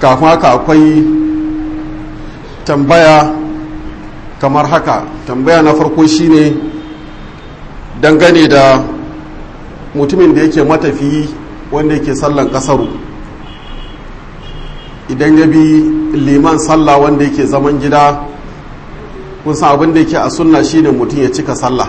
kafin haka akwai tambaya kamar haka tambaya na farko shine dangane da mutumin da yake matafiyi wanda yake sallan kasaru idan ya bi liman sallah wanda yake zaman gida kun san abin da yake a sunna shine mutum ya cika sallah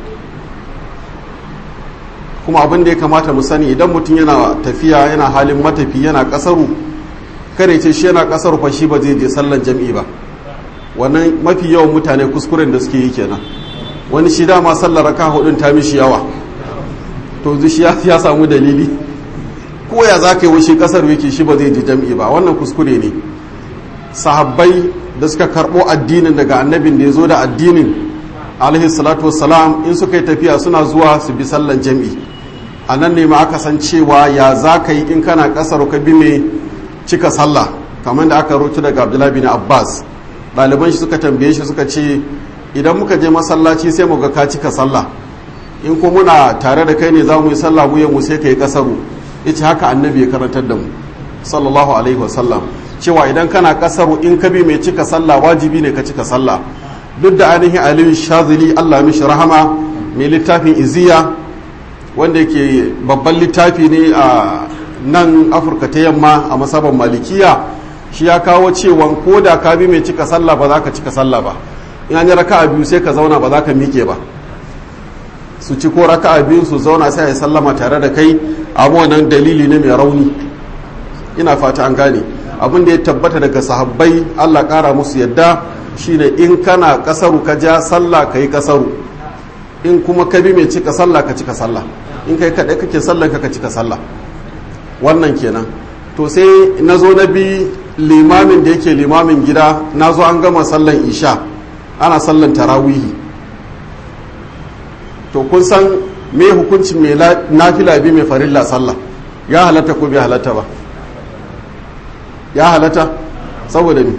kuma abin da ya kamata mu sani idan mutum yana tafiya yana halin matafi yana kasaru kare ce shi yana kasaru fa shi ba zai je sallan jam'i ba wannan mafi yawan mutane kuskuren da suke yi kenan wani shi dama sallar raka hudun ta mishi yawa to shi ya samu dalili ko ya za ka yi wushi kasar wiki shi ba zai ji jam'i ba wannan kuskure ne sahabbai da suka karɓo addinin daga annabin da ya zo da addinin alaihi salatu wassalam in suka yi tafiya suna zuwa su bi sallan jam'i a nan ne ma aka san cewa ya za ka yi in kana kasar ka bi mai cika sallah kamar da aka rutu daga abdullahi bin abbas ɗaliban shi suka tambaye shi suka ce idan muka je masallaci sai mu ga ka cika sallah in ko muna tare da kai ne za mu yi sallah mu mu sai ka yi kasaru yace haka annabi ya karantar da mu sallallahu alaihi wasallam cewa idan kana kasaru in ka bi mai cika sallah wajibi ne ka cika sallah duk da ainihin aliyu shazili allah mishi rahama mai littafin iziya wanda yake babban littafi ne a nan afirka ta yamma a masaban malikiya shi ya kawo cewa ko da ka bi mai cika sallah ba za ka cika sallah ba in an yi raka'a biyu sai ka zauna ba za ka miƙe ba su ci ko raka'a biyu su zauna sai a yi sallama tare da kai abu wannan dalili ne mai rauni ina fata an gane abin da ya tabbata daga sahabbai allah ƙara musu yadda shine in kana kasaru ka ja sallah ka yi kasaru in kuma ka bi mai cika sallah ka cika sallah in kai kaɗai kake sallah ka cika sallah wannan kenan to sai na zo na bi limamin da yake limamin gida na zo an gama sallan isha ana sallan tarawihi to kun san me hukuncin mai nafila bi mai farilla sallah ya halatta ko bai halatta ba ya halatta saboda me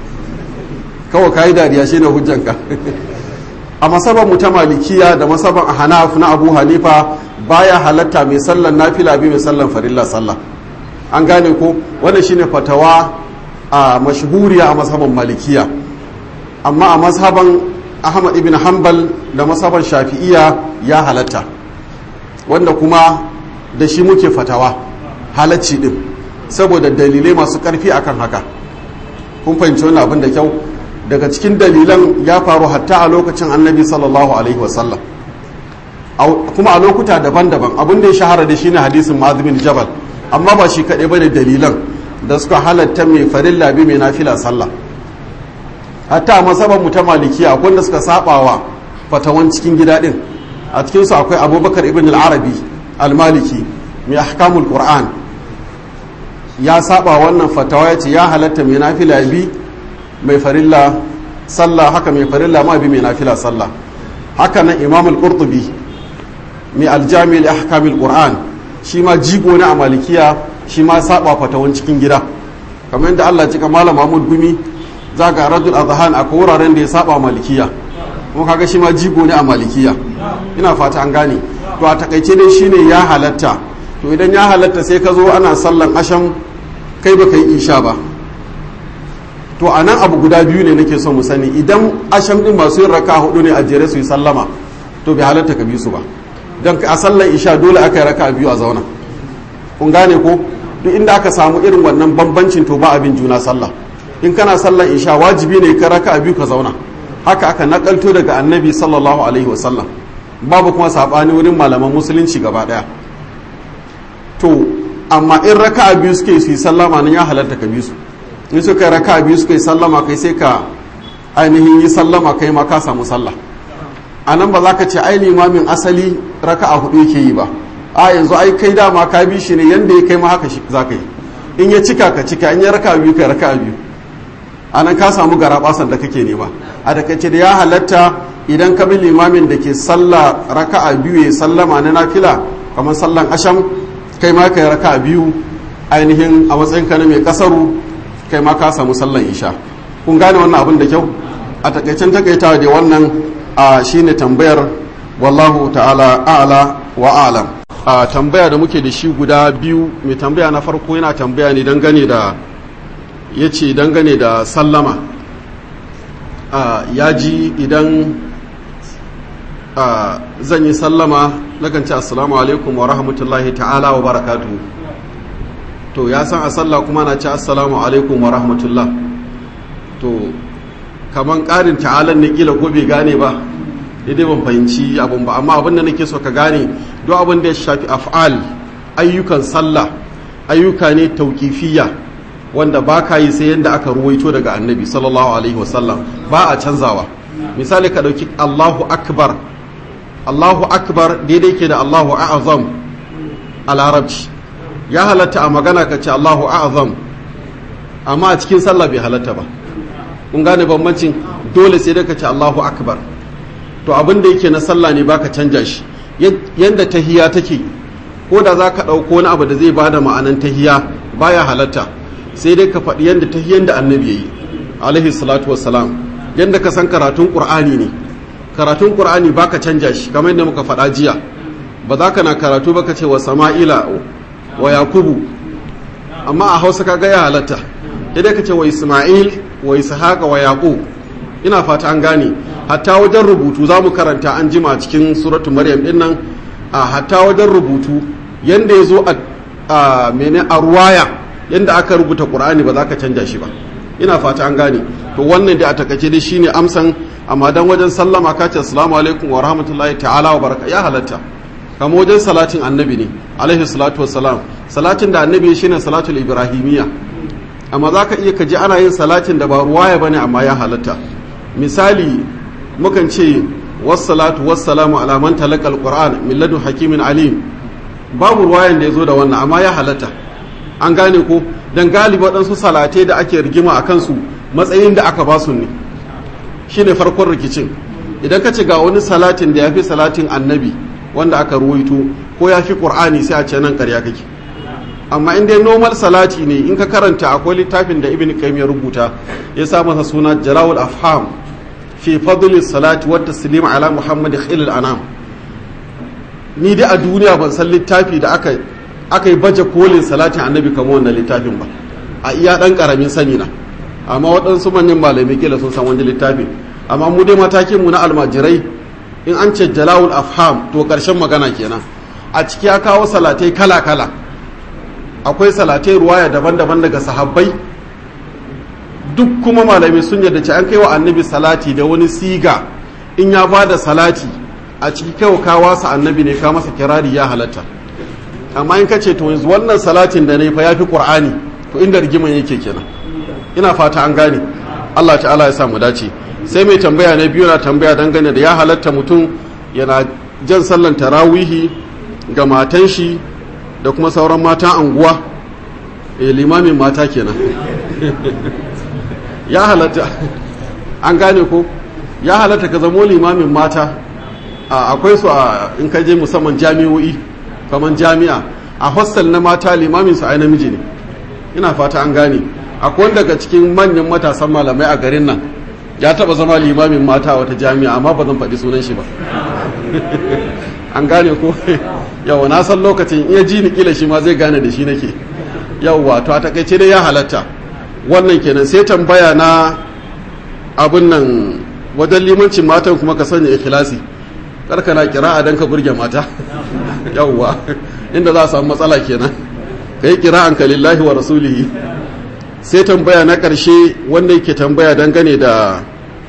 kawai ka yi dariya shi ne hujjanka a masaban mu ta malikiya da masaban a hanaf na abu hanifa baya halatta mai sallan nafila bi mai sallan farilla sallah an gane ko wannan shine fatawa a mashhuriya a masaban malikiya amma a masaban ahmad ibn hanbal da masaban shafi'iya ya halatta wanda kuma da shi muke fatawa halacci din saboda dalilai masu karfi akan haka kun fahimci wannan abin da kyau daga cikin dalilan ya faru hatta a lokacin annabi sallallahu alaihi wasallam kuma a lokuta daban-daban abin da ya shahara da shine hadisin ma'azibin jabal amma ba shi kaɗai bane dalilan da suka halatta mai farilla bi mai nafila sallah hatta a masaban mu ta malikiya akwai da suka sabawa fatawan cikin gida din a cikin su akwai abubakar ibn al-arabi al-maliki mai ahkamul qur'an ya saba wannan fatawa ya ce ya halatta mai nafila bi mai farilla sallah haka mai farilla ma bi mai nafila sallah haka nan imam al-qurtubi mai aljami li ahkamil qur'an shi ma jigo ne a malikiya shi ma saba fatawan cikin gida kamar yadda Allah cika malam Mahmud Gumi zaga radul azhan a wuraren da ya saba malikiya kuma kaga shi ma jigo ne a malikiya ina fata an gane to a takaice dai shine ya halatta to idan ya halatta sai ka zo ana sallan asham kai baka yi isha ba to a nan abu guda biyu ne nake son mu sani idan asham din masu yin raka hudu ne a jere su yi sallama to bai halatta ka bi su ba don a sallan isha dole aka yi raka biyu a zauna kun gane ko duk inda aka samu irin wannan bambancin to ba abin juna sallah in kana sallan isha wajibi ne ka raka biyu ka zauna haka aka nakalto daga annabi sallallahu alaihi wasallam babu kuma sabani wurin malaman musulunci gaba daya to amma in raka biyu suke su yi sallama nan ya halatta ka bi su in suka yi raka biyu suka yi sallama kai sai ka ainihin yi sallama kai ma ka samu sallah a nan ba za ka ce ai limamin asali raka a hudu yake yi ba a yanzu ai kai dama ka bi shi ne yanda ya kai ma haka za ka yi in ya cika ka cika in ya raka biyu ka raka biyu a nan ka samu garabasan da kake nema a takaice da ya halatta idan ka bi limamin da ke sallah raka'a biyu ya sallama na nafila kamar sallan asham kai ma ka yi raka'a biyu ainihin a matsayin ka na mai kasaru kai ma ka samu sallan isha kun gane wannan abin da kyau a takaicen takaitawa da wannan a shine tambayar wallahu ta'ala a'la wa a'lam a tambaya da muke da shi guda biyu mai tambaya na farko yana tambaya ne dangane da ya ce dangane da sallama ya ji idan zan yi sallama nakan ce assalamu alaikum wa rahmatullahi ta'ala wa barakatu to ya san a sallah kuma na ce assalamu alaikum wa rahmatullah to kaman ƙarin ta'alan ne kila ko bai gane ba daidai ban fahimci abin ba amma abin da nake so ka gane duk abin da ya shafi af'al ayyukan sallah ayyuka ne tauƙifiyya wanda ba ka yi sai yadda aka ruwaito daga annabi sallallahu alaihi wasallam ba a canzawa misali ka ɗauki allahu akbar allahu akbar daidai ke da allahu a'azam a larabci ya halatta a magana ka ce allahu a'azam amma a cikin sallah bai halatta ba kun gane bambancin dole sai dai ka ce allahu akbar to abin da yake na sallah ne baka canja shi yadda tahiya take ko da za ka ɗauko wani abu da zai bada ma'anan tahiya baya halatta sai dai ka faɗi yadda tahiyan da annabi ya yi alaihi salatu wassalam yadda ka san karatun ƙur'ani ne karatun ƙur'ani baka canja shi kamar yadda muka faɗa jiya ba za ka na karatu ba ka ce wa sama'ila wa yakubu amma a hausa ka ya halatta dai ka ce wa isma'il wa ishaqa wa yaqub ina fata an gane hatta wajen rubutu za mu karanta an jima cikin suratu maryam din nan a hatta wajen rubutu yanda ya zo a mene a ruwaya yanda aka rubuta qur'ani ba za ka canja shi ba ina fata an gane to wannan da a takaice dai shine amsan amma dan wajen sallama ka ce assalamu alaikum wa rahmatullahi ta'ala wa baraka ya halatta kama wajen salatin annabi ne alaihi salatu wassalam salatin da annabi shine salatul ibrahimiyya amma za ka iya kaji ana yin salatin da ba ruwaya bane amma ya halatta misali mukan ce wassalatu wassalamu ala man talaka alquran min ladun hakimin alim babu ruwayan da yazo da wannan amma ya halatta an gane ko dan galibi waɗansu salatai da ake rigima a kansu matsayin da aka basu ne shine farkon rikicin idan ka ce ga wani salatin da ya fi salatin annabi wanda aka ruwaito ko ya fi qur'ani sai a ce nan ƙarya kake amma in dai normal salati ne in ka karanta akwai littafin da ibn qayyim ya rubuta ya sa masa suna jarawul afham fi fadli salati wa taslim ala muhammad khilal anam ni dai a duniya ban san littafi da aka aka yi baje kolin salatin annabi kamar wannan littafin ba a iya dan karamin sani na amma waɗansu manyan malamai kila sun san wani littafin amma mu dai matakin mu na almajirai in an ce jalawul afham to karshen magana kenan a ciki ya kawo salatai kala kala akwai salatai ruwaya daban-daban daga sahabbai duk kuma malami sun yadda ce an kai wa annabi salati da wani siga in ya ba da salati a ciki kai ka wasa annabi ne ka masa kirari ya halatta amma in ka ce to yanzu wannan salatin da ne fa ya fi qur'ani to inda rigiman yake kenan ina fata an gane Allah ta'ala ya sa mu dace sai mai tambaya na biyu na tambaya dangane da ya halatta mutum yana jan sallan tarawihi ga matan shi da kuma sauran mata anguwa e limamin mata kenan ya halatta an gane ko ya halatta ka zamo limamin mata akwai su a in ka je musamman jami'o'i kamar jami'a a hostel na mata limamin su ai namiji ne ina fata an gane akwai wanda daga cikin manyan matasan malamai a garin nan ya taba zama limamin mata a wata jami'a amma ba zan faɗi sunan shi ba an gane ko yawa na san lokacin iya ji ni kila shi ma zai gane da shi nake yawa to a takaice dai ya halatta wannan kenan sai tambaya na abin nan wajen limancin matan kuma ka sanya ikhlasi karkana kira'a dan ka burge mata yawa inda za a samu matsala kenan kai kira'an ka lillahi wa rasulihi sai tambaya na karshe wanda yake tambaya dangane da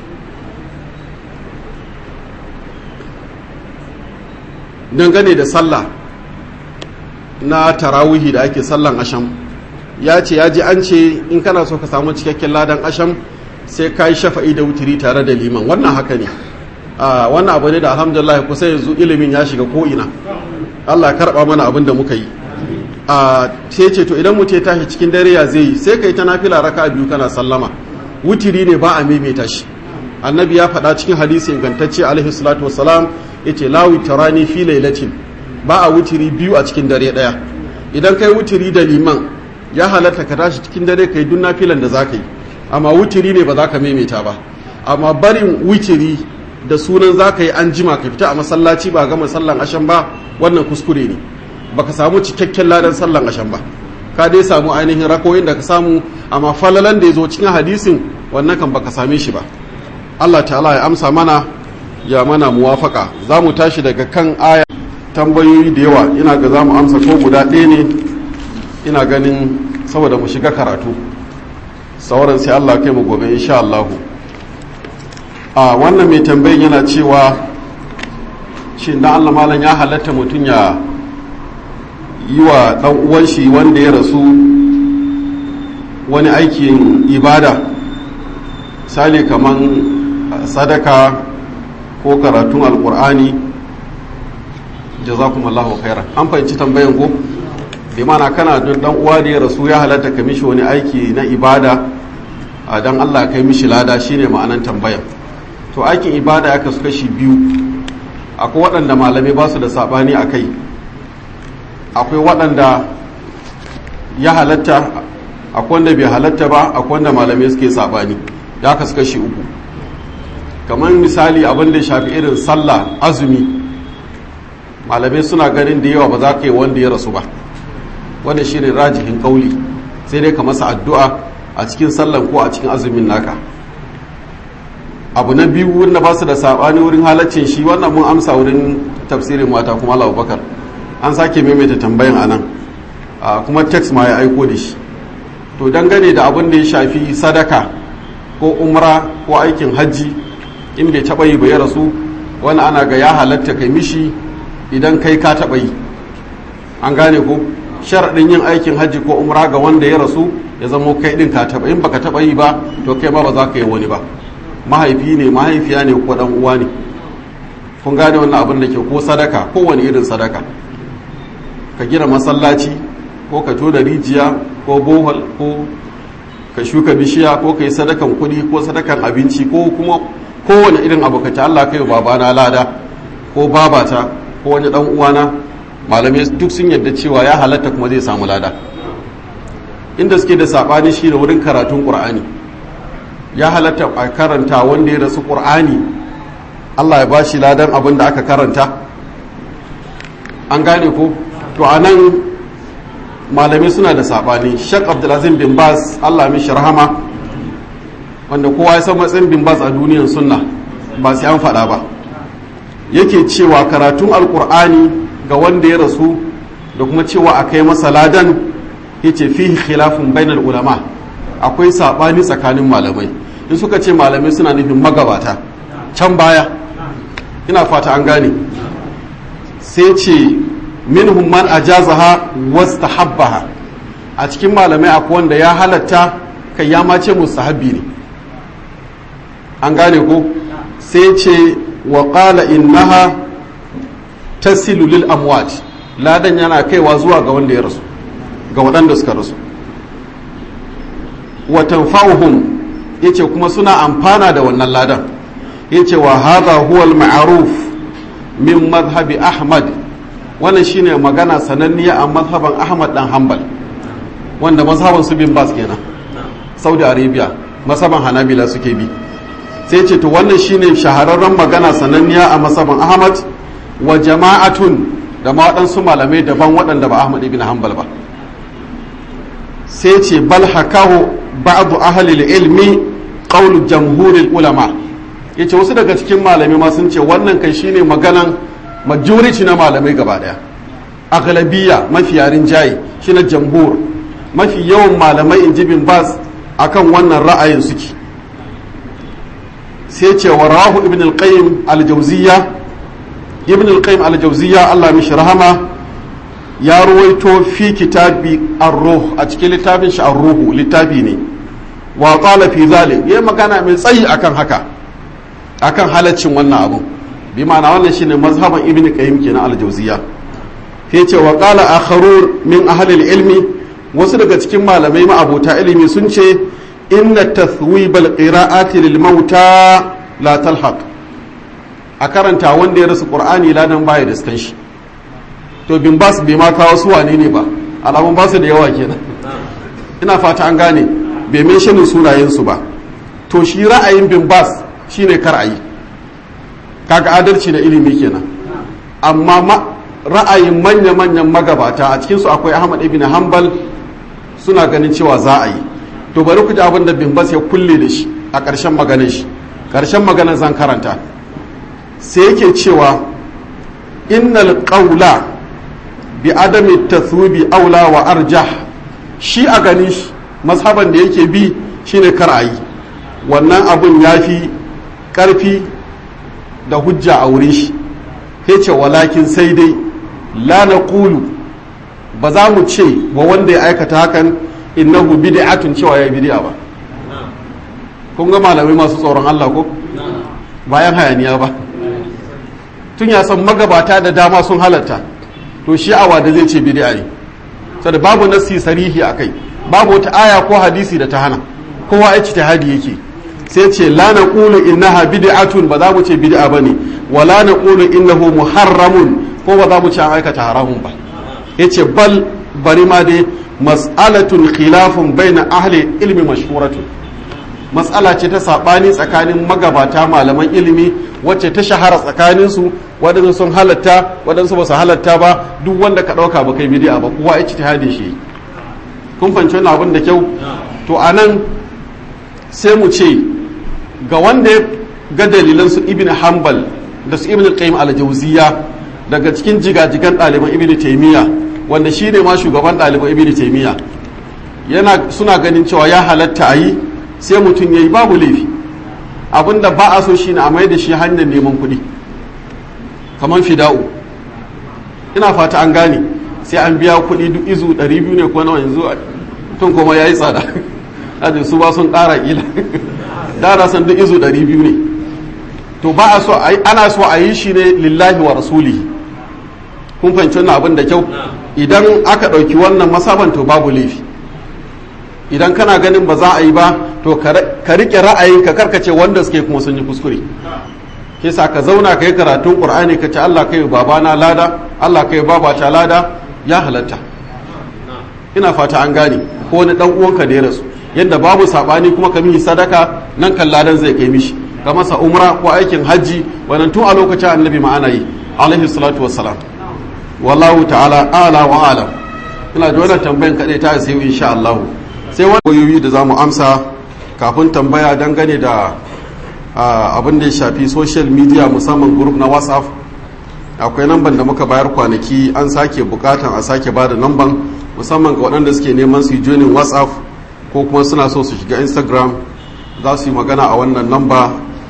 dangane da sallah na tarawihi da ake sallan asham ya ce ya ji an ce in kana so ka samu cikakken ladan asham sai ka yi shafa'i da wutiri tare da liman wannan haka ne wannan abu ne da alhamdulillah kusa yanzu ilimin ya shiga ko'ina allah ya karɓa mana abin da muka yi sai ce to idan mutum ya tashi cikin dare ya zai yi sai ka yi ta nafila raka biyu kana sallama wutiri ne ba a maimaita shi annabi ya faɗa cikin hadisi ingantacce alaihi salatu wassalam yace la witrani fi lailatin ba a wutiri biyu a cikin dare daya idan kai wutiri da liman ya halatta ka tashi cikin dare kai duk nafilan da zaka yi amma wutiri ne ba za ka maimaita ba amma barin wutiri da sunan zaka yi an jima ka fita a masallaci ba ga sallan ashan ba wannan kuskure ne baka samu cikakken ladan sallan ashan ba ka dai samu ainihin rakoyin da ka samu amma falalan da ya zo cikin hadisin wannan kan baka same shi ba Allah ta'ala ya amsa mana ya mana muwafaka za mu tashi daga kan aya tambayoyi da yawa ina ga za mu amsa ko guda ɗaya ne ina ganin saboda mu shiga karatu sauran sai Allah kai mu gobe insha Allah a wannan mai tambayin yana cewa shi da Allah malam ya halatta mutum ya yi wa ɗan uwan shi wanda ya rasu wani aikin ibada misali kaman sadaka ko karatun alkur'ani jazakumallahu khairan an fahimci tambayan ko bi mana kana don dan uwa da ya rasu ya halatta ka mishi wani aiki na ibada a dan Allah kai mishi lada shine ma'anan tambayan to aikin ibada ya kasu kashi biyu akwai waɗanda malamai ba su da sabani a kai akwai waɗanda ya halatta akwai wanda bai halatta ba akwai wanda malamai suke sabani ya kasu kashi uku kamar misali abin da shafi irin sallah azumi malamai suna ganin da yawa ba za ka yi wanda ya rasu ba wanda shi ne rajihin kauli sai dai ka masa addu'a a cikin sallan ko a cikin azumin naka abu na biyu wanda ba su da saɓani wurin halaccin shi wannan mun amsa wurin tafsirin mata kuma Allah bakar an sake maimaita tambayan anan kuma text ma ya aiko da shi to dangane da abin da ya shafi sadaka ko umra ko aikin hajji in bai taɓa yi ba ya rasu wani ana ga ya halatta kai mishi idan kai ka taɓa yi an gane ko sharaɗin yin aikin hajji ko umra ga wanda ya rasu ya zama kai ɗin ka taɓa in baka taɓa yi ba to kai ma ba za ka yi wani ba mahaifi ne mahaifiya ne ko ɗan uwa ne kun gane wannan abin da ke ko sadaka ko wani irin sadaka ka gina masallaci ko ka tona rijiya ko bohol ko ka shuka bishiya ko ka yi sadakan kuɗi ko sadakan abinci ko kuma kowane irin abu ka ci Allah kai babana lada ko babata ko wani dan uwana malamai duk sun yadda cewa ya halatta kuma zai samu lada inda suke da sabani shi da wurin karatun qur'ani ya halatta a karanta wanda ya rasu qur'ani Allah ya bashi ladan abin da aka karanta an gane ko to anan malamai suna da sabani Sheikh Abdulaziz bin Baz Allah mishi rahama wanda kowa ya san matsayin bin Baz a duniyar sunna ba sai an faɗa ba yake cewa karatun alkur'ani ga wanda ya rasu da kuma cewa a kai masa ladan yace fihi khilafun bainal ulama akwai sabani tsakanin malamai in suka ce malamai suna nufin magabata can baya ina fata an gane sai ce minhum man ajazaha wastahabbaha a cikin malamai akwai wanda ya halatta kai ya ma ce mustahabbi ne an gane ko sai ce wa qala innaha tasilu lil amwat ladan yana kaiwa zuwa ga wanda ya rasu ga waɗanda suka rasu wa tanfa'uhum yace kuma suna amfana da wannan ladan yace wa hadha huwa al ma'ruf min madhhabi ahmad wannan shine magana sananniya a mazhaban ahmad dan hanbal wanda mazhaban su bin bas kenan saudi arabia mazhaban hanabila suke bi sai ce to wannan shine shahararren magana sananniya a mazhaban ahmad wa jama'atun da ma waɗansu malamai daban waɗanda ba ahmad ibn hanbal ba sai ce bal hakahu ba'du ahli ilmi qawlu jamhuril ulama yace wasu daga cikin malamai ma sun ce wannan kai shine maganan majority na malamai gaba daya aglabiya mafi yarin jayi shine jamhur mafi yawan malamai in ji bin bas akan wannan ra'ayin suke sai ce wa rahu ibn al-qayyim al-jawziyya ibn al-qayyim al-jawziyya Allah mishi rahama ya ruwaito fi kitabi ar-ruh a cikin littafin shi ar-ruhu littafi ne wa qala fi zalik yayi magana mai tsayi akan haka akan halaccin wannan abu bi ma'ana wannan shine mazhaban ibn qayyim kenan al-jawziyya sai ce wa qala akharun min ahli al-ilmi wasu daga cikin malamai ma'abota ilimi sun ce inna tathwib al-qira'ati lil mauta la talhaq a karanta wanda ya rasu qur'ani ladan baya da skan shi to bin bas bai ma kawo su wane ne ba alamun ba su da yawa kenan ina fata an gane bai mai shanin sunayen su ba to shi ra'ayin bin bas shine kar ayi kaga adalci da ilimi kenan amma ra'ayin manya-manyan magabata a cikinsu akwai ahmad ibn hanbal suna ganin cewa za a yi to bari ku ji abin da bimbas ya kulle da shi a ƙarshen maganar shi ƙarshen maganar zan karanta sai yake cewa innal qawla bi adami tathubi aula wa arjah shi a gani shi mazhaban da yake bi shine kar a yi wannan abun ya fi ƙarfi da hujja a wurin shi ya ce walakin sai dai la na ƙulu ba za mu ce wa wanda ya aikata hakan innahu bid'atun cewa ya bid'a ba kun ga malamai masu tsoron Allah ko bayan hayaniya ba tun ya san magabata da dama sun halatta to shi awa da zai ce bid'a ne saboda babu nassi sarihi akai babu wata aya ko hadisi da ta hana kowa ya ci hadi yake sai ce la naqulu innaha bid'atun ba za mu ce bid'a bane wa la naqulu innahu muharramun ko ba za mu ce an aikata haramun ba yace bal bari ma dai mas'alatun khilafun baina ahli ilmi mashhuratun mas'ala ce ta sabani tsakanin magabata malaman ilimi wacce ta shahara tsakanin su waɗansu sun halatta waɗansu ba su halatta ba duk wanda ka ɗauka ba kai bid'a ba kowa ya ci shi kun fahimci wannan abin da kyau to anan sai mu ce ga wanda ya ga dalilan su ibn hanbal da su ibn qayyim al-jawziya daga cikin jigajigan ɗaliban ibn taymiya wanda shine ma shugaban ɗaliban ibn taymiya yana suna ganin cewa ya halatta a yi sai mutum ya yi babu laifi abinda ba a so shine a mai da shi hanyar neman kuɗi kamar fida'u ina fata an gane sai an biya kuɗi duk izu 200 ne ko nawa yanzu tun kuma ya yi tsada aje su ba sun ƙara ƙila dara san duk izu 200 ne to ba a so ana so a yi shi ne lillahi wa rasulihi kun fahimci wannan abin da kyau idan aka ɗauki wannan masaban to babu laifi idan kana ganin ba za a yi ba to ka riƙe ra'ayin ka karkace wanda suke kuma sun yi kuskure ke sa ka zauna ka yi karatun ƙur'ani ka ce Allah kai babana lada Allah kai babata lada ya halatta ina fata an gane ko wani dan uwanka da ya rasu yadda babu sabani kuma ka mihi sadaka nan kan ladan zai kai mishi ka masa umra ko aikin hajji wannan tun a lokacin annabi ma ana yi alaihi salatu wassalam wallahu ta'ala ala wa alam ina da wannan tambayan kadai ta sai insha Allah sai wani wayoyi da zamu amsa kafin tambaya dangane da abin da ya shafi social media musamman group na WhatsApp akwai namban da muka bayar kwanaki an sake bukatan a sake ba da namban musamman ga waɗanda suke neman su yi joinin whatsapp ko kuma suna so su shiga instagram za su yi magana a wannan namba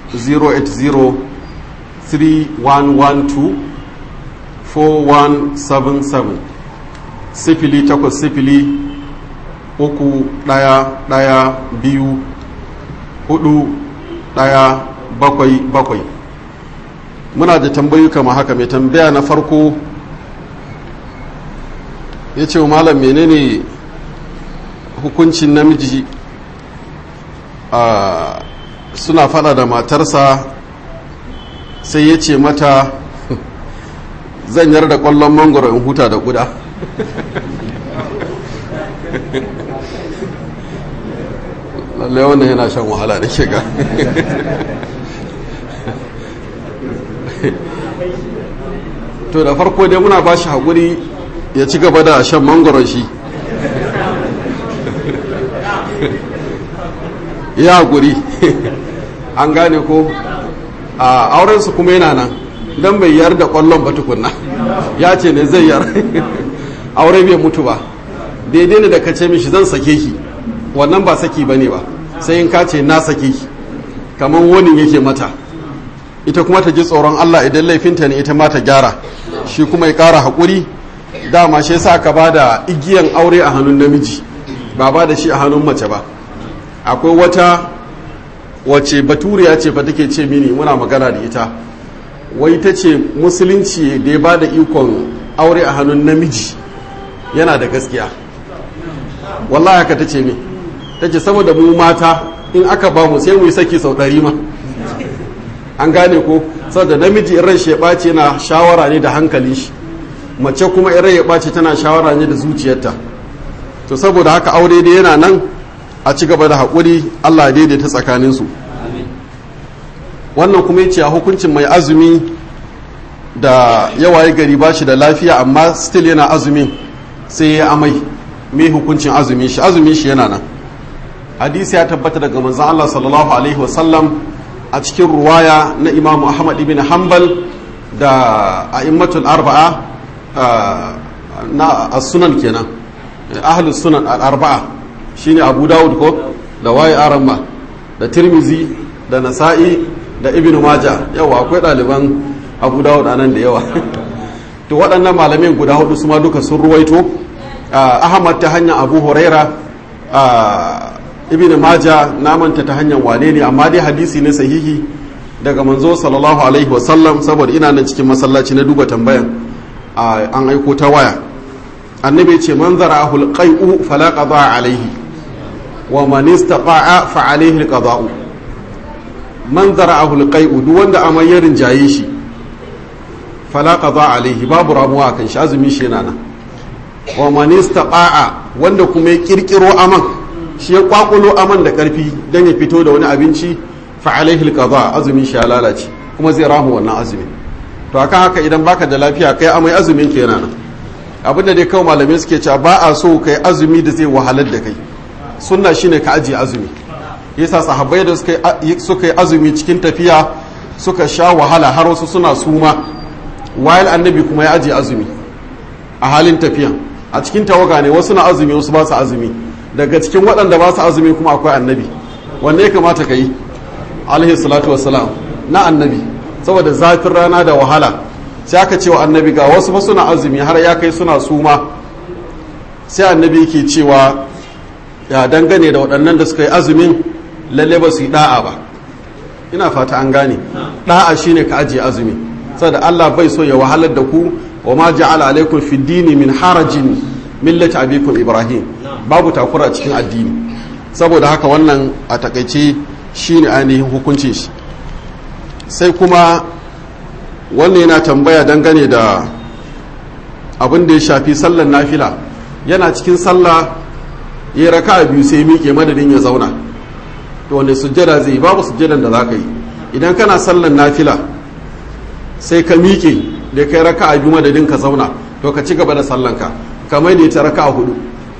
080-3112-4177 sifili takwas sifili uku ɗaya ɗaya biyu hudu ɗaya bakwai bakwai muna da tambayi kama haka mai tambaya na farko ya ce malam menene hukuncin namiji a suna fada da matarsa sai ya ce mata zan yar da kwallon mangoro in huta da kuda lallai wannan yana shan wahala da shiga to da farko dai muna ba shi haƙuri ya ci gaba da shan mangoron shi ya haƙuri an gane ko a aurensu kuma yana nan don bai yar da ƙwallon ba tukunna ya ce ne zai yar aure bai mutu ba daidai ne da ka ce mishi zan sake ki wannan ba saki ba ne ba sai in ka ce na sake ki kamar wani yake mata ita kuma ta ji tsoron Allah idan laifinta ne ita ma ta gyara shi kuma ya ƙara haƙuri dama shi yasa ka ba da igiyan aure a hannun namiji ba ba da shi a hannun mace ba akwai wata wace baturiya ce fa take ce mini muna magana da ita wai ta ce musulunci da ya ba da ikon aure a hannun namiji yana da gaskiya wallahi haka ta ce min ta ce saboda mu mata in aka ba mu sai mu yi saki sau ɗari ma an gane ko saboda namiji in ran shi ya ɓace yana shawara ne da hankalin shi mace kuma in ran ya ɓace tana shawara ne da zuciyarta to saboda haka aure dai yana nan a ci gaba da haƙuri allah daidaita tsakaninsu wannan kuma yace a hukuncin mai azumi da yawaye gari ba shi da lafiya amma still yana azumin sai ya amai me hukuncin azumin shi azumin shi yana nan hadisi ya tabbata daga manzon Allah sallallahu alaihi wasallam a cikin ruwaya na Imam Ahmad ibn Hanbal da a'immatul arba'a na as-sunan kenan ahlus sunan al-arba'a shine Abu Dawud ko da waye aramma da Tirmizi da Nasa'i da Ibn Majah yawa akwai ɗaliban Abu Dawud anan da yawa to waɗannan malamai guda hudu su ma duka sun ruwaito Ahmad ta hanyar Abu Huraira Ibn Majah namanta ta hanyar wane ne amma dai hadisi ne sahihi daga manzo sallallahu alaihi wasallam saboda ina nan cikin masallaci na duba tambayan an aiko ta waya annabi ce man zara'ahu alqai'u fala qada alaihi wa man istaqa'a fa alaihi alqada'u man zara'ahu alqai'u duk wanda amai ya rinjaye shi fala qada alaihi babu ramuwa kan shi azumi shi yana nan wa man istaqa'a wanda kuma ya kirkiro aman shi ya kwakulo aman da karfi dan ya fito da wani abinci fa alaihi alqada azumin shi ya lalace kuma zai ramu wannan azumin to akan haka idan baka da lafiya kai amai azumin ke yana nan abinda dai kawai malamai suke cewa ba a so kai azumi da zai wahalar da kai sunna shine ka ajiye azumi yasa sahabbai da suka yi azumi cikin tafiya suka sha wahala har wasu suna suma wayal annabi kuma ya ajiye azumi a halin tafiya a cikin tawaga ne wasu na azumi wasu ba su azumi daga cikin waɗanda ba su azumi kuma akwai annabi wanne ya kamata ka yi alaihi salatu wassalam na annabi saboda zafin rana da wahala sai aka ce wa annabi ga wasu ba suna azumi har ya kai suna suma sai annabi yake cewa ya dangane da waɗannan da suka yi azumin lalle ba su yi da'a ba ina fata an gane da'a shine ka ajiye azumi saboda Allah bai so ya wahalar da ku wa ma ja'ala alaikum fi dini min harajin millati abikum ibrahim babu takura cikin addini saboda haka wannan a takaice shine ainihin hukuncin shi sai kuma wannan yana tambaya dangane da abin da ya shafi sallar nafila yana cikin sallah ya raka biyu sai miƙe madadin ya zauna to wanda sujjada zai babu sujjadan da za ka yi idan kana sallar nafila sai ka miƙe da kai raka a biyu madadin ka zauna to ka ci gaba da sallanka kamar da ta raka a hudu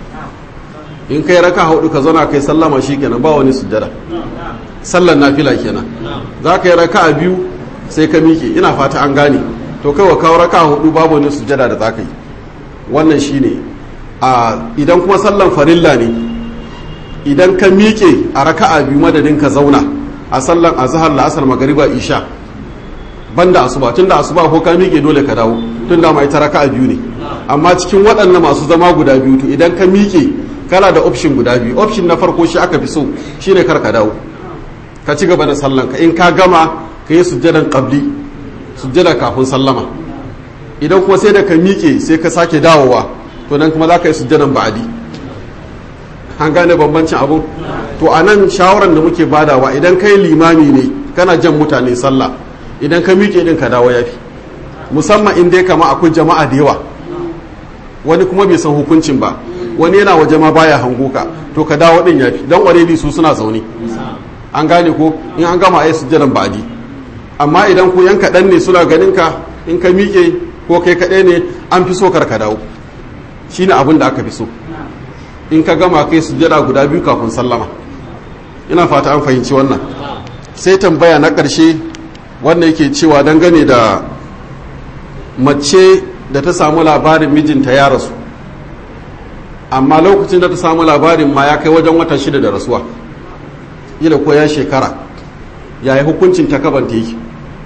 in kai raka a hudu ka zauna kai sallama shi kenan ba wani sujjada sallar nafila kenan za ka yi raka a biyu sai ka miƙe ina fata an gane to kai wa kawo raka a hudu babu wani sujjada da za ka yi wannan shi ne idan kuma sallan farilla ne idan ka miƙe a raka a biyu madadin ka zauna a sallan azhar la'asar magariba isha banda asuba tun da asuba ko ka miƙe dole ka dawo tun da mai ta raka a biyu ne amma cikin waɗannan masu zama guda biyu to idan ka miƙe kana da option guda biyu option na farko shi aka fi so shine kar ka dawo ka ci gaba da sallan ka in ka gama ka yi sujjadan qabli sujjada kafin sallama idan kuma sai da ka miƙe sai ka sake dawowa to nan kuma za ka yi sujjadan ba'adi an gane bambancin abu to a nan shawarar da muke badawa idan kai limami ne kana jan mutane sallah idan ka miƙe din ka dawo yafi musamman in dai kama akwai jama'a da yawa wani kuma bai san hukuncin ba wani yana waje ma baya hango ka to ka dawo din yafi dan already su suna zaune an gane ko in an gama ayi sujjadan ba'adi amma idan ku yan kaɗan ne suna ganin ka in ka miƙe ko kai kaɗai ne an fi so kar ka dawo shine abin da aka fi so in ka gama kai sujjada guda biyu kafin sallama ina fata an fahimci wannan sai tambaya na ƙarshe wanda yake cewa dangane da mace da ta samu labarin mijinta ya rasu amma lokacin da ta samu labarin ma ya kai wajen wata shida da rasuwa ila ko ya shekara ya yi hukuncin ta kabanta yake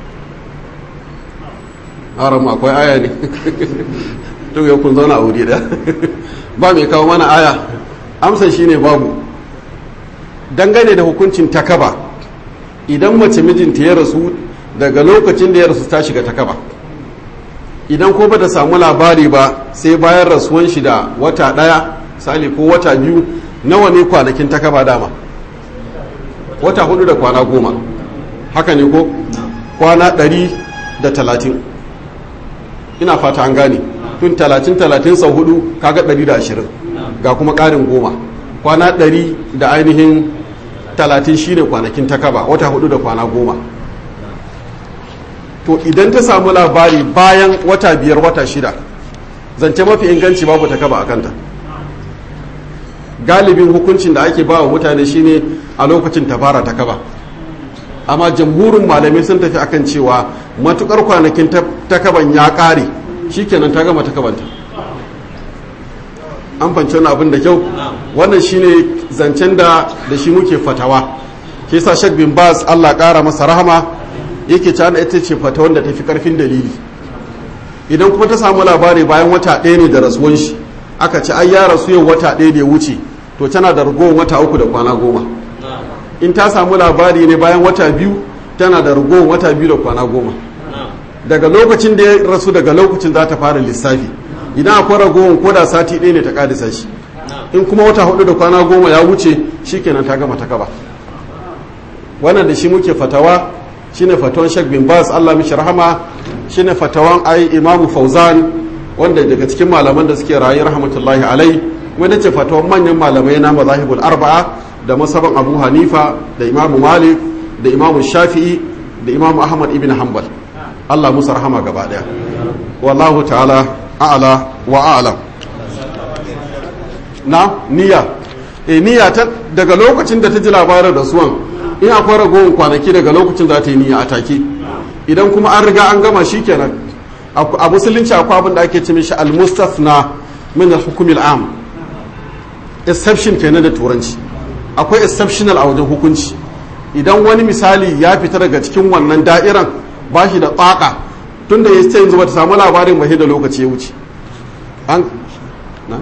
haram akwai aya ne to ya kun zauna a wuri da ba mai kawo mana aya amsa shine babu dangane da hukuncin takaba idan mace mijinta ya rasu daga lokacin da ya rasu ta shiga takaba idan ko ba ta samu labari ba sai bayan rasuwan shi da wata ɗaya sali ko wata biyu nawa ne kwanakin takaba dama wata hudu da kwana goma haka ne ko kwana ɗari da talatin ina fata an gane tun talatin talatin sau hudu kaga ɗari da ashirin ga kuma ƙarin goma kwana ɗari da ainihin talatin shine kwanakin takaba wata hudu da kwana goma to idan ta samu labari bayan wata biyar wata shida zance mafi inganci babu takaba a kanta galibin hukuncin da ake ba wa mutane shine a lokacin ta fara ta kaba amma jamhurin malamai sun tafi akan cewa matukar kwanakin takaban ya kare shikenan ta gama takabanta an fanci wani abin da kyau wannan shine zancen da da shi muke fatawa ke sa shek bin bas allah kara masa rahama yake ci ana ita ce fatawan da tafi karfin dalili idan kuma ta samu labari bayan wata ɗaya ne da rasuwan shi aka ci ai ya rasu yau wata ɗaya da ya wuce to tana da ragowar wata uku da kwana goma in ta samu labari ne bayan wata biyu tana da ragowar wata biyu da kwana goma daga lokacin da ya rasu daga lokacin za ta fara lissafi idan akwai ragowar ko da sati ɗaya ne ta ƙadisa shi in kuma wata hudu da kwana goma ya wuce shikenan ta gama ta kaba wannan da shi muke fatawa shine fatawan Sheikh bin Baz Allah mishi rahama shine fatawan ai Imam Fauzan wanda daga cikin malaman da suke rayu rahmatullahi alai wanda ce fatawan manyan malamai na mazahibul arba'a da masaban Abu Hanifa da Imam Malik da Imam Shafi'i da Imam Ahmad ibn Hanbal Allah musu rahama gaba daya wallahu ta'ala a'la wa a'lam na niyya e niyya ta daga lokacin da ta ji labarin rasuwan in akwai ragowar kwanaki daga lokacin za ta yi niyya a take idan kuma an riga an gama shi kenan a musulunci akwai abin da ake ce mishi al-mustafna min al-hukm al-am exception kenan da turanci akwai exceptional a wajen hukunci idan wani misali ya fita daga cikin wannan da'iran ba shi da tsaka tunda ya ce yanzu ba ta samu labarin ba da lokaci ya wuce an na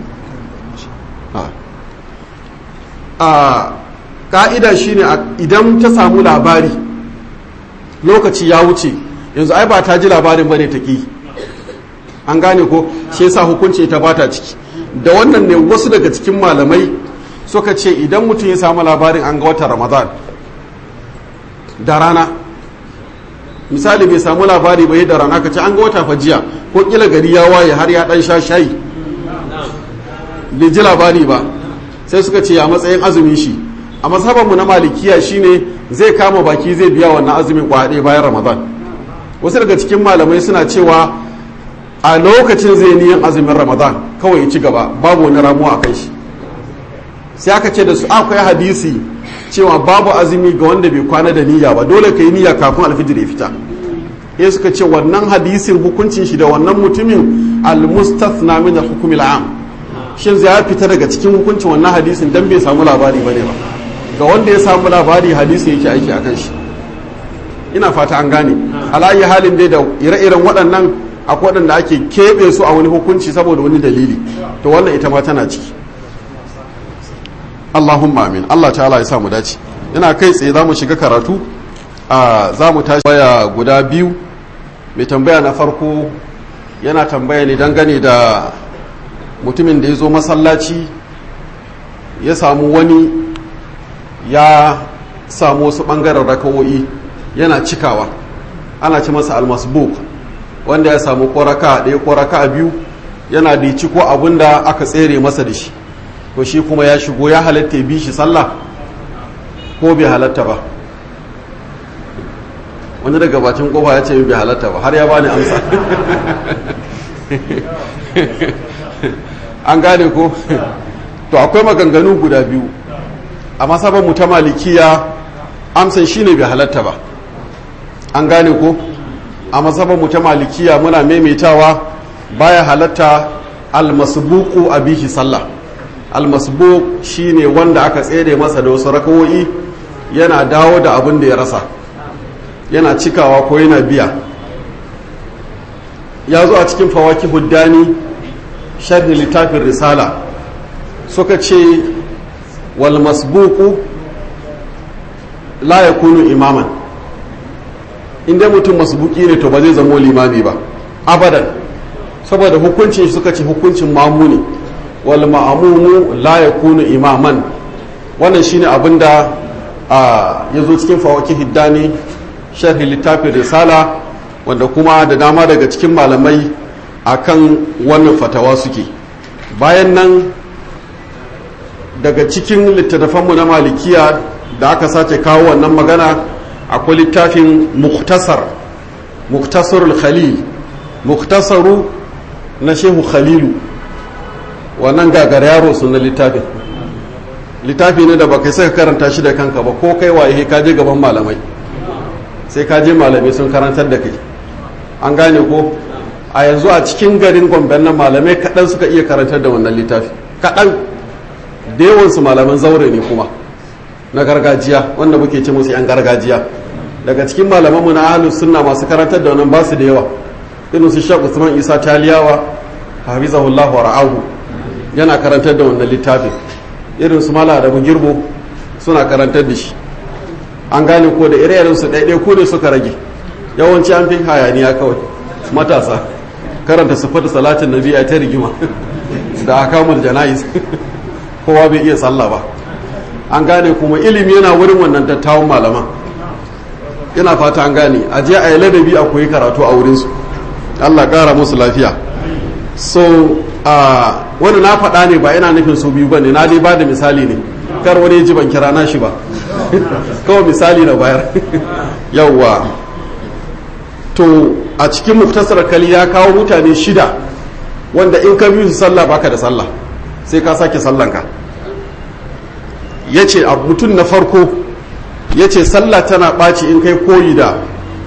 a ka'ida shine idan ta samu labari lokaci ya wuce yanzu ai ba ta ji labarin bane ta ki an gane ko shi yasa hukunci ta bata ciki da wannan ne wasu daga cikin malamai suka ce idan mutum ya samu labarin an ga watan ramadan da rana misali bai samu labari bai da rana ka ce an ga wata fajiya ko kila gari ya waye har ya dan sha shayi bai ji labari ba sai suka ce a matsayin azumin shi a mazhabanmu na malikiya shine zai kama baki zai biya wannan azumin kwaɗe bayan ramadan wasu daga cikin malamai suna cewa a lokacin zai niyan azumin ramadan kawai ya ci gaba babu wani ramuwa a kai shi sai aka ce da su akwai hadisi cewa babu azumi ga wanda bai kwana da niyya ba dole ka yi niyya kafin alfijir ya fita ya suka ce wannan hadisin hukuncin shi da wannan mutumin al-mustathna min al-hukm am shin zai fita daga cikin hukuncin wannan hadisin dan bai samu labari bane ba ga wanda ya samu labari hadisi yake aiki akan shi ina fata an gane alayi halin dai da ire-iren waɗannan akwai waɗanda ake keɓe su a wani hukunci saboda wani dalili to wannan ita ma tana ciki Allahumma amin Allah ta'ala ya samu dace ina kai tsaye za mu shiga karatu a za mu tashi waya guda biyu mai tambaya na farko yana tambaya ne dangane da mutumin da ya zo masallaci ya samu wani ya samu wasu ɓangaren rakawo'i yana cikawa ana ci masa almasbuk wanda ya samu koraka ɗaya koraka biyu yana da ci ko abin da aka tsere masa da shi to shi kuma ya shigo ya halatta bi shi sallah ko bai halatta ba wani daga bacin kofa ya ce bai halatta ba har ya bani amsa an gane ko to akwai maganganu guda biyu a masabar mu ta malikiya amsan shine bai halatta ba an gane ko a masabar mu ta malikiya muna maimaitawa baya halatta almasbuku a bihi sallah almasbuk shine wanda aka tsere masa da wasu rakawoyi yana dawo da abin da ya rasa yana cikawa ko yana biya ya zo a cikin fawaki huddani sharhi littafin risala suka ce wal masbuku la yakunu imaman inda mutum masbuki ne to ba zai zamo limami ba abadan saboda hukuncin suka ce hukuncin mamu ne wal ma'amumu la yakunu imaman wannan shine abinda ya zo cikin fawaki hiddani sharhi littafin risala wanda kuma da dama daga cikin malamai akan wannan fatawa suke bayan nan daga cikin littattafanmu na malikiya da aka sace kawo wannan magana akwai littafin muktasar muktasarul khalil muktasaru na shehu khalilu wannan gagar yaro na littafin littafi ne da baka saka karanta shi da kanka ba ko kai waye ka je gaban malamai sai ka je malamai sun karantar da kai an gane ko a yanzu a cikin garin gombe nan malamai kaɗan suka iya karantar da wannan littafi kaɗan da yawansu malaman zaure ne kuma na gargajiya wanda muke ce musu 'yan gargajiya daga cikin malamanmu na ahalus sunna masu karantar da wannan basu da yawa irin su shek usman isa taliyawa hafizahullah wa ra'ahu yana karantar da wannan littafin irin su mala da girbo suna karantar da shi an gane ko da ire su ɗaiɗai ko ne suka rage yawanci an fi hayaniya kawai matasa karanta sifatu salatin nabi a ta rigima da akamul jana'iz kowa bai iya sallah ba an gane kuma ilimi yana wurin wannan dattawan malaman ina fata an gane a je a yi ladabi a koyi karatu a wurinsu allah kara musu lafiya so a wani na faɗa ne ba ina nufin su biyu ba ne na dai ba da misali ne kar wani ji ban kira na shi ba kawai misali na bayar yawwa to a cikin muktasar kali ya kawo mutane shida wanda in ka biyu su sallah baka da sallah sai ka sake sallanka ya ce a mutum na farko ya ce sallah tana ɓaci in kai koyi da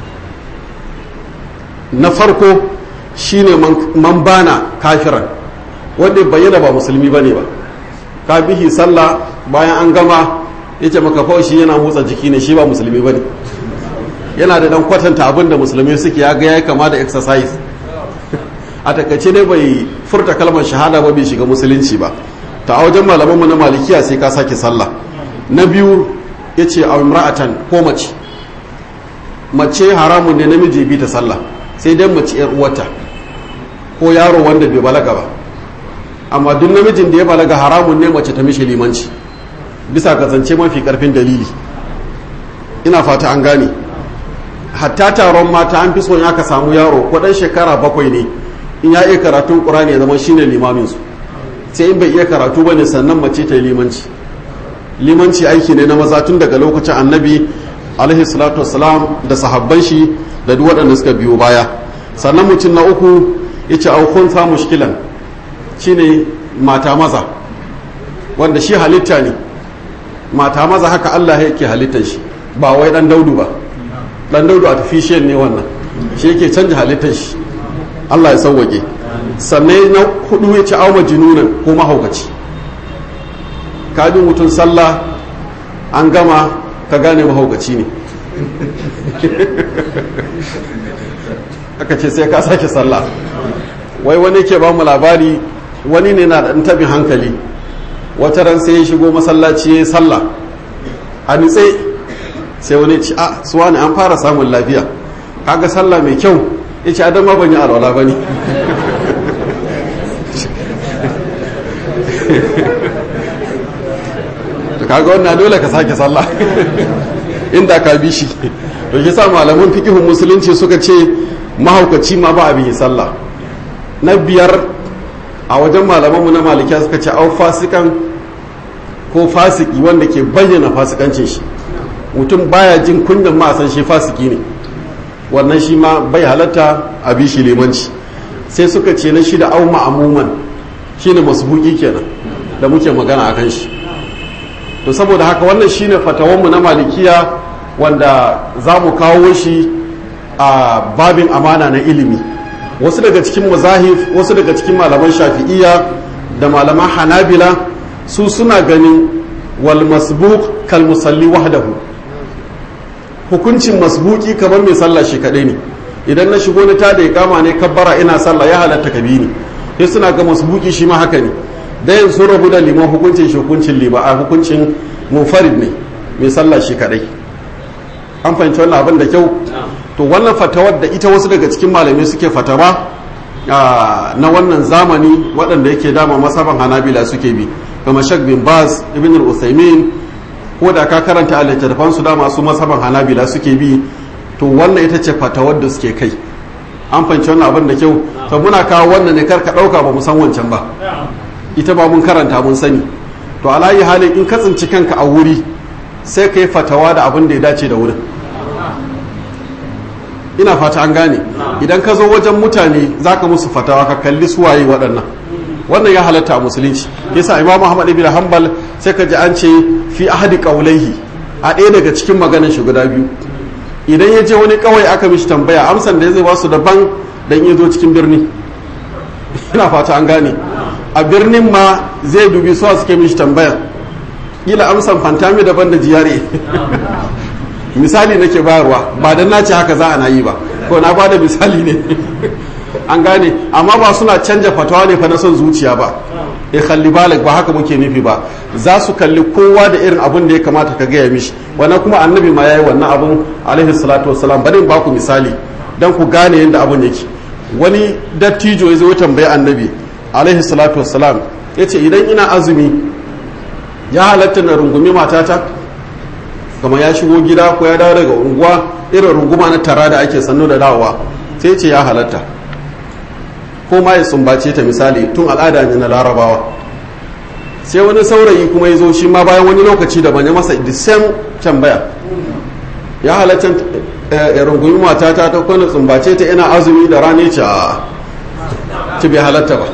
na farko shine man bana kafiran wanda bayyana ba musulmi ba ne ba ka bihi sallah bayan an gama ya ce maka shi yana motsa jiki ne shi ba musulmi ba ne yana da dan kwatanta abin da musulmi suke ya ga ya kama da exercise a takaice ne bai furta kalmar shahada ba bai shiga musulunci ba ta a wajen malamanmu na malikiya sai ka sake sallah na biyu ya ce a imra'atan ko mace mace haramun ne namiji bi ta sallah sai dai mace yar uwata ko yaro wanda bai balaga ba amma duk namijin da ya balaga haramun ne mace ta mishi limanci bisa kasance mafi karfin dalili ina fata an gane hatta taron mata an fi son aka samu yaro ko dan shekara bakwai ne in ya iya karatun ƙur'ani ya zama shine limamin su sai in bai iya karatu bane sannan mace ta yi limanci limanci aiki ne na maza tun daga lokacin annabi alaihi salatu wassalam da sahabban shi da duk waɗanda suka biyo baya sannan mutum na uku ya ce aukun sa mushkilan shine mata maza wanda shi halitta ne mata maza haka Allah yake halittar shi ba wai dan daudu ba dan daudu artificial ne wannan shi yake canja halittar shi Allah ya sauwake sannan na hudu ya ci auma jinunan ko mahaukaci ka bi mutum sallah an gama ka gane mahaukaci ne aka ce sai ka sake sallah wai wani ke ba mu labari wani ne na da tabin hankali wata ran sai ya shigo masallaci ya sallah a nutse sai wani ci a suwa ne an fara samun lafiya kaga sallah mai kyau ya ce adama ban yi alwala ba ne kaga wannan dole ka sake sallah inda ka bi shi to shi sa malaman fikihun musulunci suka ce mahaukaci ma ba abin sallah na biyar a wajen malamanmu na malikiya suka ce au fasikan ko fasiki wanda ke bayyana fasikancin shi mutum baya jin kunyan ma san shi fasiki ne wannan shi ma bai halatta a bi shi limanci sai suka ce na shi da au ma'amuman shine masbuki kenan da muke magana a kan shi to saboda haka wannan shine fatawanmu na malikiya wanda za mu kawo shi a babin amana na ilimi wasu daga cikin mazahif wasu daga cikin malaman shafi'iyya da malaman hanabila su suna ganin wal masbuq kal musalli wahdahu hukuncin masbuki kamar mai sallah shi kadai ne idan na shigo na ta da kama ne kabbara ina sallah ya halatta kabi ni sai suna ga masbuki shi ma haka ne dayan sun rabu da liman hukuncin shi hukuncin liba a hukuncin munfarid ne mai sallah shi kadai an fahimci wannan abin da kyau to wannan fatawar da ita wasu daga cikin malamai suke fatawa na wannan zamani waɗanda yake dama masaban hanabila suke bi kamar shak bin baz ibn al-usaimin ko da ka karanta a littattafan su dama su masaban hanabila suke bi to wannan ita ce fatawar da suke kai an fahimci wannan abin da kyau to muna kawo wannan ne kar ka ɗauka ba mu san wancan ba ita ba mun karanta mun sani to alayi halin in ka tsinci kanka a wuri sai ka yi fatawa da abin da ya dace da wurin ina fata an gane idan ka zo wajen mutane za ka musu fatawa ka kalli suwaye waɗannan wannan ya halatta a musulunci yasa imam Muhammad ibn Hanbal sai ka ji an ce fi ahadi qaulaihi a ɗaya daga cikin maganar shi guda biyu idan ya je wani kawai aka mishi tambaya amsan da zai ba su daban dan ya zo cikin birni ina fata an gane a birnin ma zai dubi suwa suke mishi tambaya kila amsan fantami daban da jiyare misali nake bayarwa ba dan nace haka za a na yi ba ko na bada misali ne an gane amma ba suna canja fatawa ne fa na son zuciya ba ya kalli balik ba haka muke nufi ba za su kalli kowa da irin abin da ya kamata ka gaya mishi wannan kuma annabi ma yayi wannan abun alaihi salatu wassalam bari in ba ku misali dan ku gane yadda abun yake wani dattijo ya zo tambayi annabi alaihi salatu wassalam yace idan ina azumi ya halatta na rungumi matata kama ya shigo gida ko ya dawo daga unguwa irin runguma na tara da ake sannu da dawowa sai ce ya halatta ko ma ya sumbace ta misali tun al'ada ne na larabawa sai wani saurayi kuma ya zo shi ma bayan wani lokaci da ya masa the same tambaya ya halatta ya rungumi matata ta kwana sumbace ta ina azumi da rane ce a ci bai halatta ba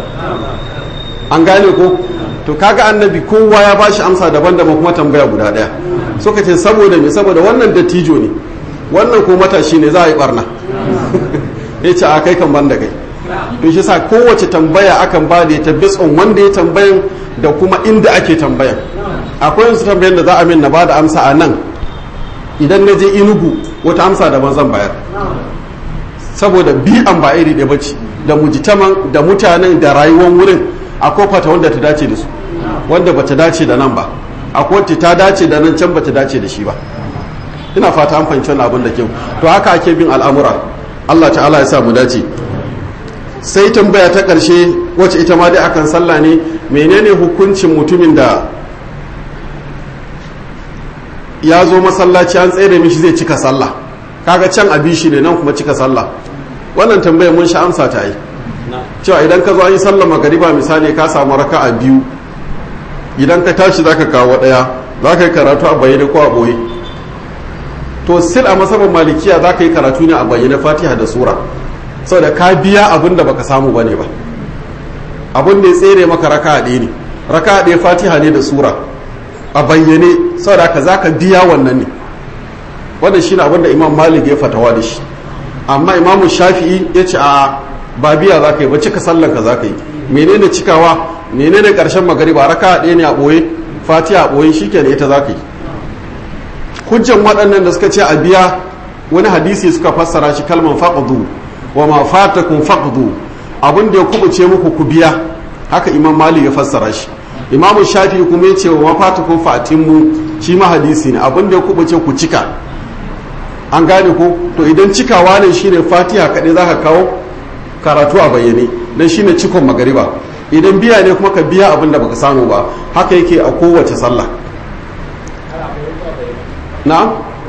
an gane ko to kaga annabi kowa ya bashi amsa daban-daban kuma tambaya guda daya suka ce saboda me saboda wannan dattijo ne wannan ko matashi ne za a yi barna ya ce a kai kan ban da kai to shi sa kowace tambaya akan ba da ya tabbis on wanda ya tambayan da kuma inda ake tambayan akwai wasu tambayan da za a min na ba da amsa a nan idan na je inugu wata amsa daban zan bayar saboda bi'an ba iri da bace da mujitaman da mutanen da rayuwar wurin akwai fata wanda ta dace da su wanda bata dace da nan ba akwai wacce ta dace da nan can bata dace da shi ba ina fata an fahimci wannan abin da kyau to haka ake bin al'amura Allah ta'ala ya sa mu dace sai tambaya ta ƙarshe wacce ita ma dai akan sallah ne menene hukuncin mutumin da ya zo masallaci an tsere mishi zai cika sallah kaga can a bishi ne nan kuma cika sallah wannan tambaya mun sha amsa ta yi cewa idan ka zo an yi sallah magariba misali ka samu raka a biyu idan ka tashi zaka kawo ɗaya za ka yi karatu a bayyane ko a ɓoye to sil a masabar malikiya za ka yi karatu ne a bayyane fatiha da sura saboda ka biya abin da baka samu bane ba abin da ya tsere maka raka ɗaya ne raka ɗaya fatiha ne da sura a bayyane saboda ka za ka biya wannan ne wannan shi abin da imam malik ya fatawa da shi amma imamu shafi'i ya ce a ba biya za ka yi ba cika sallan ka za ka yi menene cikawa menene ƙarshen magariba raka ɗaya ne a ɓoye fatiha a ɓoye shi kenan ita za ka yi hujjan waɗannan da suka ce a biya wani hadisi suka fassara shi kalman faqdu wa ma fatakum faqdu abin da ya kubuce muku ku biya haka imam malik ya fassara shi imamu shafi kuma ya ce wa ma fatakum fatimmu shi ma hadisi ne abin da ya kubuce ku cika an gane ko to idan cikawa ne shine fatiha kaɗai za ka kawo karatu a bayyane dan shine cikon magariba idan biya ne kuma ka biya abin da baka samu ba haka yake a kowace sallah na'am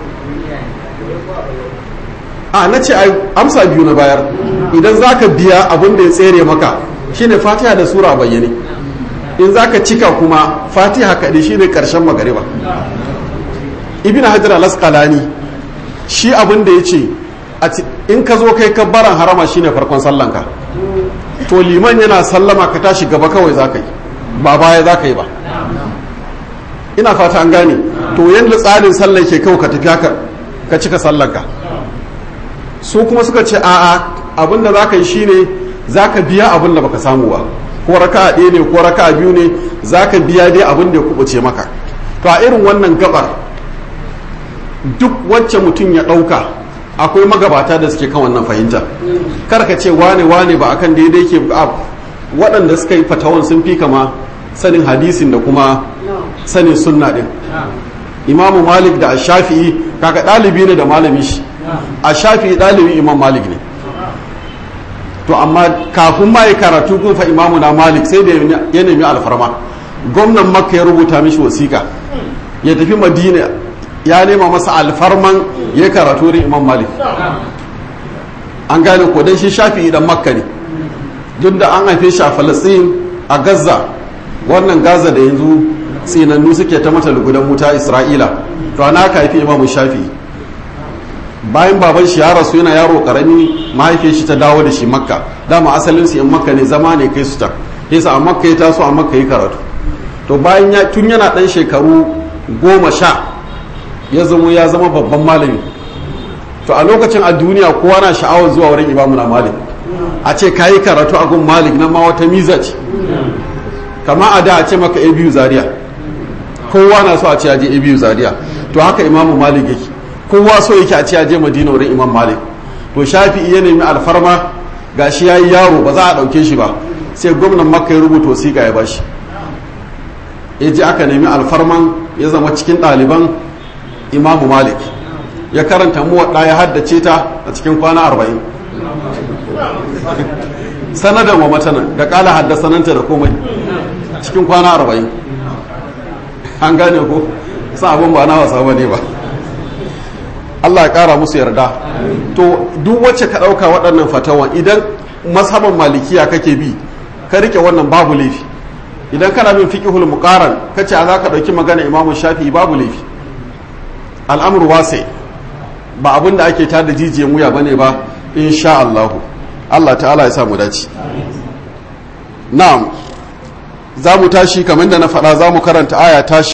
a na ce amsa biyu na bayar idan za ka biya abin da ya tsere maka shine fatiha da sura bayyane in za ka cika kuma fatiha kaɗai shine ƙarshen magariba ibn hajar al-asqalani shi abin da ya ce in ka zo kai kabbaran harama shine farkon sallanka to liman yana sallama ka tashi gaba kawai za ka yi ba baya za ka yi ba ina fata an gane to yadda tsarin sallan ke kawai ka tafi haka ka cika sallanka su kuma suka ce a'a abin da za ka yi shine za ka biya abin da baka samu ba ko raka ɗaya ne ko raka biyu ne za ka biya dai abin da ya kubuce maka to a irin wannan gabar duk wacce mutum ya ɗauka akwai magabata da suke kan wannan fahimta kar ka ce wane wane ba akan daidai ke waɗanda suka yi fatawan sun fi kama sanin hadisin da kuma sanin sunna ɗin imamu malik da shafi'i kaga ɗalibi ne da malami shi a shafi'i ɗalibin imam malik ne to amma kafin ma yi karatu kun fa imamu na malik sai da ya nemi alfarma gwamnan makka ya rubuta mishi wasiƙa ya tafi madina ya nema masa alfarman ya karatu wurin imam malik an gane ko dan shi shafi idan makka ne duk da an haife shi a falastin a gaza wannan gaza da yanzu tsinannu suke ta mata lugudan wuta isra'ila to ana ka haifi imam shafi bayan baban shi ya rasu yana yaro karami mahaifiyar shi ta dawo da shi makka dama asalin su yan makka ne zama ne kai su ta yasa a makka ya taso a makka yi karatu to bayan ya tun yana dan shekaru goma sha ya zama ya zama babban malami to a lokacin a duniya kowa na sha'awar zuwa wurin imamu na malik a ce ka yi karatu a gun malik na ma wata miza ce kama a da a ce maka a biyu zaria kowa na so a ce aje a biyu zaria to haka imamu malik yake kowa so yake a ce aje madina wurin imam malik to shafi ya nemi alfarma gashi ya yi yaro ba za a ɗauke shi ba sai gwamnan makka ya rubuta wasiƙa ya bashi ya ji aka nemi alfarman ya zama cikin ɗaliban imamu malik ya karanta muwaɗa ya haddace ta a cikin kwana arba'in sanadan wa matanan da ƙala haddasananta da komai cikin kwana arba'in an gane ko sa abin ba na wasa ba ne ba Allah ya ƙara musu yarda to duk wacce ka ɗauka waɗannan fatawan idan mashaban malikiya kake bi ka rike wannan babu laifi idan kana bin fiqhul muqaran kace a za ka ɗauki magana imamu shafi'i babu laifi al'amru wasi ba abin da ake tada jijiyan wuya bane ba insha Allah Allah ta'ala ya sa mu dace na'am za mu tashi kamar da na faɗa za mu karanta aya tashi